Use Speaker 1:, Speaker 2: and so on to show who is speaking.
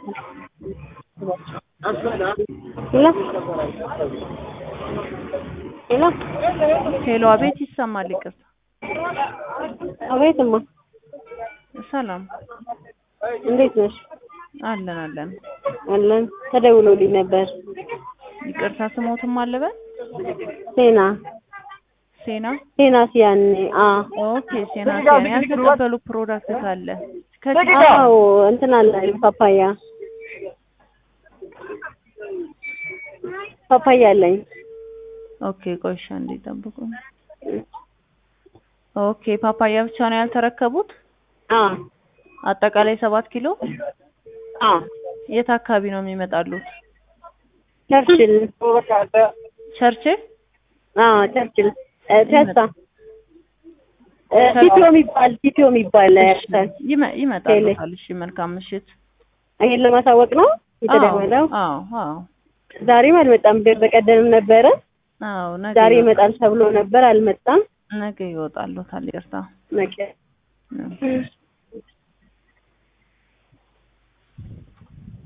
Speaker 1: ሄሎ ሄሎ
Speaker 2: ሄሎ፣ አቤት ይሰማል። ይቅርታ።
Speaker 1: አቤትማ
Speaker 2: ሰላም
Speaker 1: እንዴት ነሽ?
Speaker 2: አለን አለን።
Speaker 1: አለን ተደውሎልኝ ነበር።
Speaker 2: ይቅርታ ስሞትም አለበን
Speaker 1: ሴና
Speaker 2: ሴና
Speaker 1: ሴና ሲያኔ አ
Speaker 2: ኦኬ ሴና ሴና ያልተቀበሉ ፕሮዳክት ካለ ከዚህ
Speaker 1: አዎ እንትን አለ ፓፓያ ፓፓያ አለኝ።
Speaker 2: ኦኬ ቆይሻ እንዲጠብቁ ኦኬ ፓፓያ ብቻ ነው ያልተረከቡት?
Speaker 1: አ
Speaker 2: አጠቃላይ ሰባት ኪሎ
Speaker 1: አ
Speaker 2: የት አካባቢ ነው የሚመጣሉት?
Speaker 1: ቸርችል
Speaker 2: ቸርችል
Speaker 1: አ ቸርችል እ ፒያሳ እ ቲቶ የሚባል ቲቶ የሚባል ያርሳል።
Speaker 2: ይመ- ይመጣሉታል። እሺ መልካም ምሽት።
Speaker 1: ይሄን ለማሳወቅ ነው የተደወለው።
Speaker 2: አዎ አዎ
Speaker 1: ዛሬም አልመጣም። በቀደምም ነበረ
Speaker 2: አዎ ነገ
Speaker 1: ዛሬ
Speaker 2: ይወጣል።
Speaker 1: ይመጣል ተብሎ ነበር፣ አልመጣም።
Speaker 2: ነገ ይወጣሉታል። ይቅርታ
Speaker 1: ነገ
Speaker 2: እሺ።